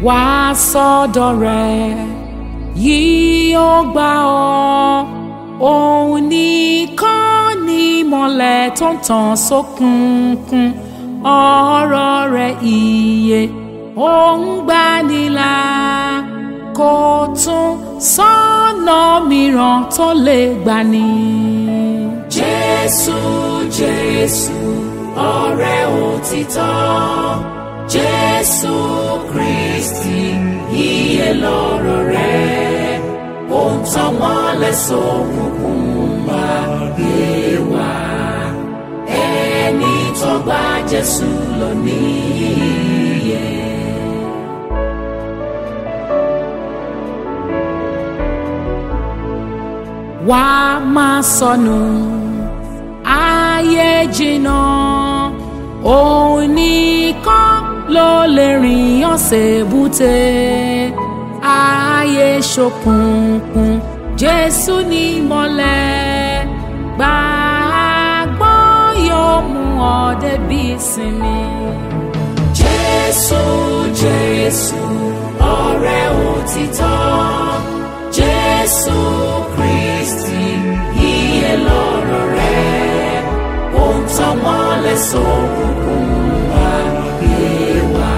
wá sọ́dọ̀ rẹ̀ yìí ó gbà ọ́ òun nìkan ni ìmọ́lẹ̀ tó ń tàn sókùnkùn ọ̀rọ̀ rẹ̀ ìyè òun gbanilà kò tún sọ́nà mìíràn tó lè gbani. Jésù Jésù ọ̀rẹ́ òtítọ́ Jésù Kristi ìyè lọ́rọ̀ rẹ̀ ó ń tàn mọ́lẹ̀ sókùnkùn ayé wa ẹni tó gba Jésù lọ níyè. wá máa sọnù ayé jìnnà òun nìkan ló lè rìn ọ̀sẹ̀ búte ayé ṣókùnkùn jésù ní mọ́lẹ̀ gbàgbọ́ yóò mú ọ débi ìsinmi. jésù jésù ọ̀rẹ́ òtítọ́ jésù kristi ìyè lọ́rọ̀ rẹ̀ ó ń tàn mọ́lẹ̀ sókùnkùn ayé wa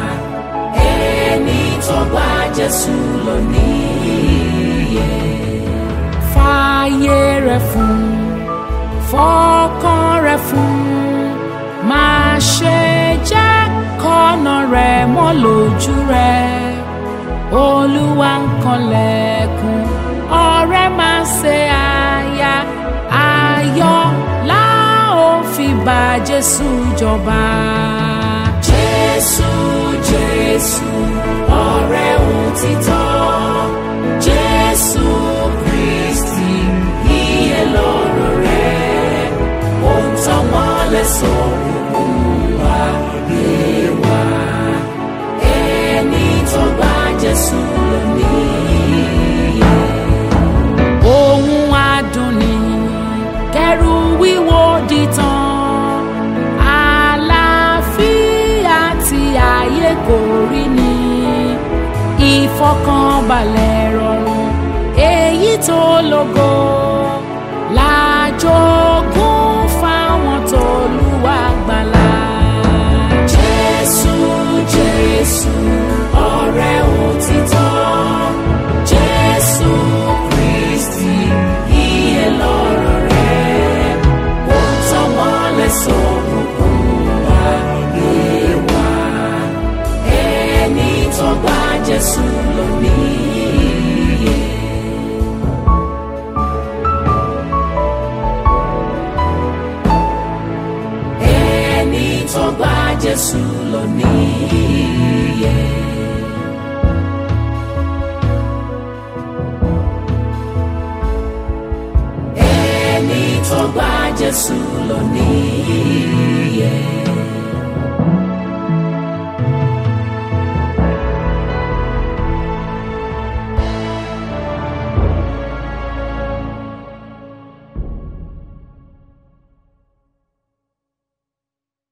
ẹni tó gba jésù lọ níyè. fààyè rẹ̀ fún fọkàn rẹ̀ fún máa ṣe jẹ́ kọ́nà rẹ̀ mọ́ lójú rẹ̀ olúwa ń kanlẹ̀kùn ọ̀rẹ́ máa ṣe àyà ayọ̀ la ó fi bá jésù jọba. jésù jésù ọ̀rẹ́ òtítọ́ jésù kristi ìyè lọ́rọ̀ rẹ̀ ó ń tàn mọ́lẹ̀ sókùnkùn ayé wa ẹni tó gba jésù lọ níyè. ohun adùn ni kẹrù wíwo dìtàn àlàáfíà tí ayé kò rí ni ìfọkànbalẹ̀ rọrùn èyí tó lógo